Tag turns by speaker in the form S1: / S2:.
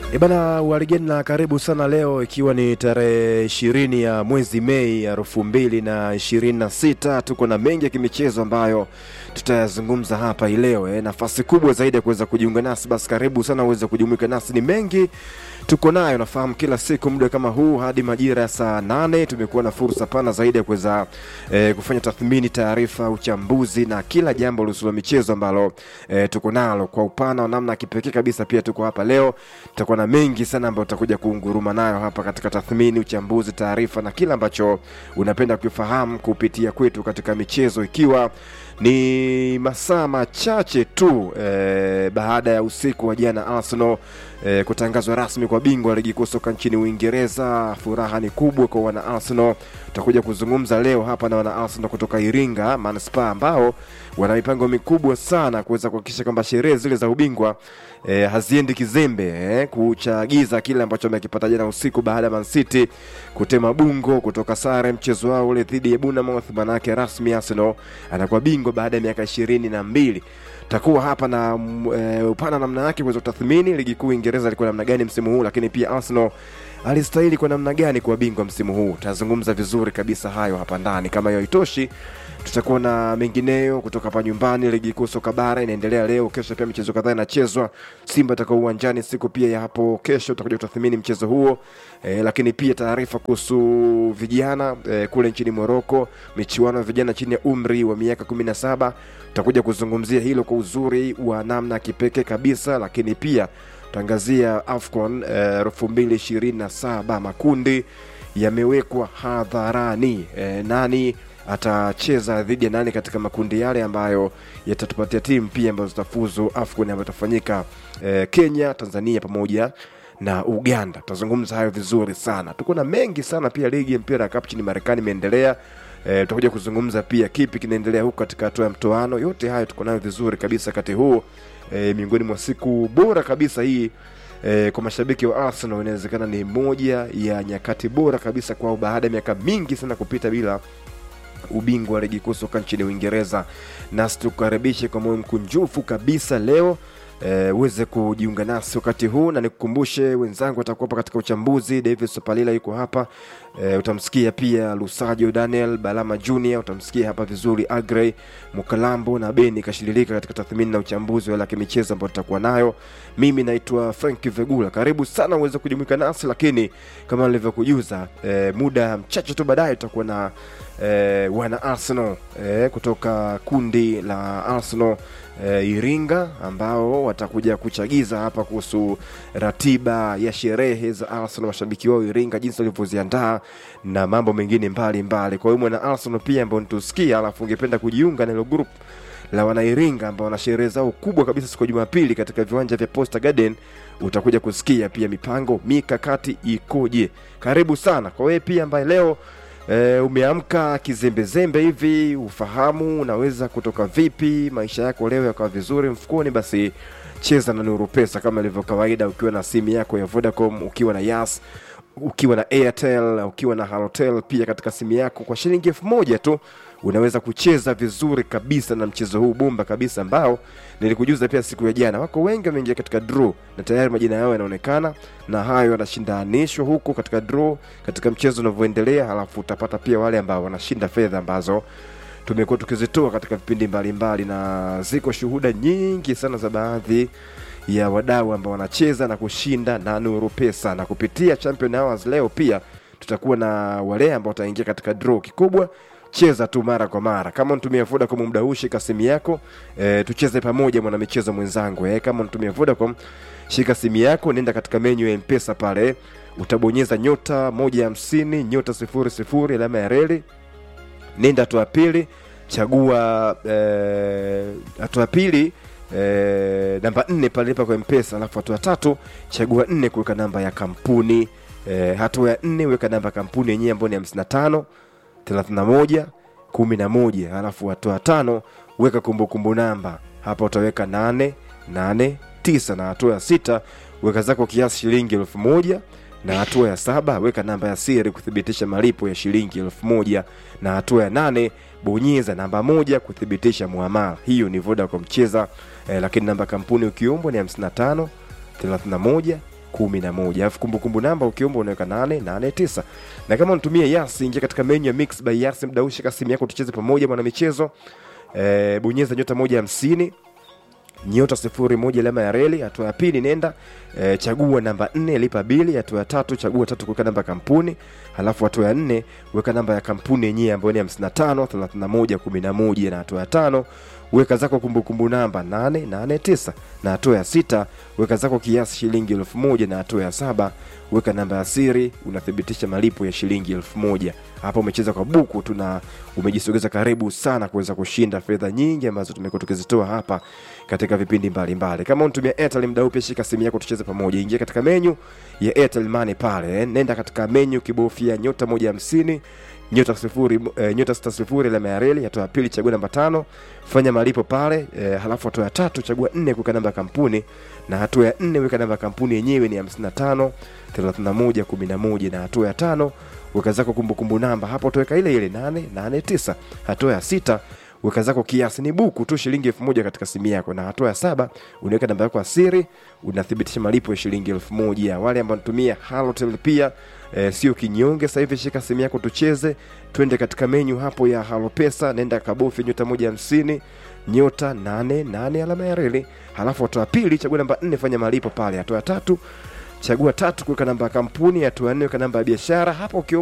S1: E bana, warigeni na karibu sana leo, ikiwa ni tarehe ishirini ya mwezi Mei elfu mbili na ishirini na sita. Tuko na mengi ya kimichezo ambayo tutayazungumza hapa hii leo eh. Nafasi kubwa zaidi ya kuweza kujiunga nasi, basi karibu sana uweze kujumuika nasi. Ni mengi tuko nayo, nafahamu kila siku muda kama huu hadi majira ya saa nane tumekuwa na fursa pana zaidi ya kuweza eh, kufanya tathmini, taarifa, uchambuzi na kila jambo lihusu la michezo ambalo eh, tuko nalo kwa upana wa namna ya kipekee kabisa. Pia tuko hapa leo, tutakuwa na mengi sana ambayo tutakuja kuunguruma nayo hapa katika tathmini, uchambuzi, taarifa na kila ambacho unapenda kufahamu kupitia kwetu katika michezo, ikiwa ni masaa machache tu eh, baada ya usiku wa jana Arsenal eh, kutangazwa rasmi kwa bingwa wa ligi kuu soka nchini Uingereza. Furaha ni kubwa kwa wana Arsenal. Tutakuja kuzungumza leo hapa na wana Arsenal kutoka Iringa Manispaa ambao wana mipango mikubwa sana kuweza kuhakikisha kwamba sherehe zile za ubingwa eh, haziendi kizembe eh, kuchagiza kile ambacho amekipata jana usiku baada ya Man City kutema bungo kutoka sare mchezo wao ule dhidi ya Bournemouth. Manake rasmi Arsenal anakuwa bingwa baada ya miaka ishirini na mbili takuwa hapa na mm, e, upana namna yake kuweza kutathmini ligi kuu Uingereza ilikuwa namna gani msimu huu, lakini pia Arsenal alistahili kwa namna gani kuwa bingwa msimu huu. Tutazungumza vizuri kabisa hayo hapa ndani. Kama hiyo haitoshi, tutakuwa na mengineyo kutoka hapa nyumbani. Ligi kuu soka bara inaendelea leo, kesho pia michezo kadhaa inachezwa. Simba atakuwa uwanjani siku pia ya hapo kesho, tutakuja kutathmini mchezo huo e, lakini pia taarifa kuhusu vijana e, kule nchini Moroko, michuano ya vijana chini ya umri wa miaka kumi na saba tutakuja kuzungumzia hilo kwa uzuri wa namna ya kipekee kabisa, lakini pia tutaangazia AFCON elfu mbili ishirini na saba makundi yamewekwa hadharani. E, nani atacheza dhidi ya nani katika makundi yale ambayo yatatupatia timu pia ambazo zitafuzu AFCON ambayo itafanyika e, Kenya, Tanzania pamoja na Uganda. Tutazungumza hayo vizuri sana. Tuko na mengi sana pia. Ligi ya mpira ya kapu nchini Marekani imeendelea. E, tutakuja kuzungumza pia kipi kinaendelea huku katika hatua ya mtoano. Yote hayo tuko nayo vizuri kabisa kati huu e, miongoni mwa siku bora kabisa hii e, kwa mashabiki wa Arsenal inawezekana ni moja ya nyakati bora kabisa kwao baada ya miaka mingi sana kupita bila ubingwa wa ligi kuu soka nchini Uingereza. Nasi tukukaribishe kwa moyo mkunjufu kabisa leo uweze e, kujiunga nasi wakati huu, na nikukumbushe wenzangu watakuwepo katika uchambuzi. David Sopalila yuko hapa e, utamsikia pia Lusajo Daniel Balama Junior, utamsikia hapa vizuri Agrey Mukalambo na Beni Kashililika katika tathmini na uchambuzi wa kimichezo ambao tutakuwa nayo. Mimi naitwa Frank Vegula, karibu sana uweze kujumuika nasi, lakini kama nilivyokujuza e, muda mchache tu baadaye tutakuwa na e, wana Arsenal e, kutoka kundi la Arsenal e, Iringa ambao watakuja kuchagiza hapa kuhusu ratiba ya sherehe za Arsenal, mashabiki wao Iringa, jinsi walivyoziandaa na mambo mengine mbalimbali. Kwa hiyo mwana Arsenal pia ambao nitusikia, alafu ungependa kujiunga na hilo group la wanairinga ambao wana sherehe zao kubwa kabisa siku ya Jumapili katika viwanja vya Posta Garden, utakuja kusikia pia mipango mikakati ikoje. Karibu sana kwa wewe pia ambaye leo E, umeamka kizembezembe hivi, ufahamu unaweza kutoka vipi maisha yako leo yakawa vizuri mfukoni, basi cheza na Nuru Pesa kama ilivyo kawaida, ukiwa na simu yako ya Vodacom, ukiwa na Yas, ukiwa na Airtel, ukiwa na Halotel pia katika simu yako, kwa shilingi elfu moja tu unaweza kucheza vizuri kabisa na mchezo huu bomba kabisa ambao nilikujuza pia siku ya jana. Wako wengi wameingia katika draw na tayari majina yao yanaonekana, na hayo yanashindanishwa huko katika draw katika mchezo unavyoendelea, halafu utapata pia wale ambao wanashinda fedha ambazo tumekuwa tukizitoa katika vipindi mbalimbali, na ziko shuhuda nyingi sana za baadhi ya wadau ambao wanacheza na kushinda na Nuru Pesa, na kupitia Champion Hours leo pia tutakuwa na wale ambao wataingia katika draw kikubwa cheza tu mara kwa mara. Kama unatumia Vodacom muda huu, shika simu yako e, tucheze pamoja mwana michezo mwenzangu e. Kama unatumia Vodacom, shika simu yako, nenda katika menyu ya Mpesa pale, utabonyeza nyota moja hamsini nyota sifuri sifuri alama ya reli, nenda hatua pili, chagua hatua e, pili e, namba nne pale lipa kwa Mpesa, alafu hatua tatu chagua nne kuweka namba ya kampuni e, hatua ya nne weka namba ya kampuni yenyewe ambayo ni hamsini na tano 31 11, halafu hatua tano weka kumbukumbu namba. Hapa utaweka 8 8 9, na hatua ya sita weka zako kiasi shilingi elfu moja na hatua ya saba weka namba ya siri kuthibitisha malipo ya shilingi elfu moja na hatua ya nane bonyeza namba moja kuthibitisha muamala. Hiyo ni Vodacom cheza eh, lakini namba kampuni ukiombwa ni 55 31 kumi na moja alafu kumbukumbu namba ukiomba unaweka nane nane tisa na kama unatumia yasi ingia katika menu ya mix by yasi mdau shika simu yako tucheze pamoja mwana michezo e, bonyeza nyota moja hamsini nyota sifuri moja alama ya reli hatua ya pili nenda e, chagua namba nne lipa bili hatua ya tatu chagua tatu kuweka namba ya kampuni halafu hatua ya nne weka namba ya kampuni yenyewe ambayo ni 55 31 11 na hatua ya tano weka zako kumbukumbu namba 889 na hatua ya sita weka zako kiasi shilingi elfu moja na hatua ya saba weka namba ya siri unathibitisha malipo ya shilingi elfu moja hapa umecheza kwa buku tuna umejisogeza karibu sana kuweza kushinda fedha nyingi ambazo tumekuwa tukizitoa hapa katika vipindi mbalimbali mbali. kama unatumia airtel mdau pia shika simu yako tucheze pamoja ingia katika menyu ya airtel money pale eh. nenda katika menyu kibofya nyota moja hamsini nyota sifuri eh, nyota sita sifuri alama ya reli hatua ya pili chagua namba tano fanya malipo pale eh, halafu hatua ya tatu chagua nne kuweka namba ya kampuni na hatua ya nne weka namba ya kampuni yenyewe ni 55 31 11 na hatua ya tano weka zako kumbukumbu namba hapo utaweka ile ile 889 hatua ya sita weka zako kiasi ni buku tu shilingi elfu moja katika simu yako na hatua ya saba unaweka namba yako ya siri unathibitisha malipo ya shilingi elfu moja wale ambao natumia halotel pia e, sio kinyonge sasa hivi shika simu yako tucheze twende katika menyu hapo ya halopesa nenda kabofya nyota moja hamsini nyota nane nane alama ya reli halafu hatua ya pili chagua namba nne fanya malipo pale hatua ya tatu chagua tatu kuweka namba ya kampuni hatua ya nne weka namba ya biashara hapo ukiomba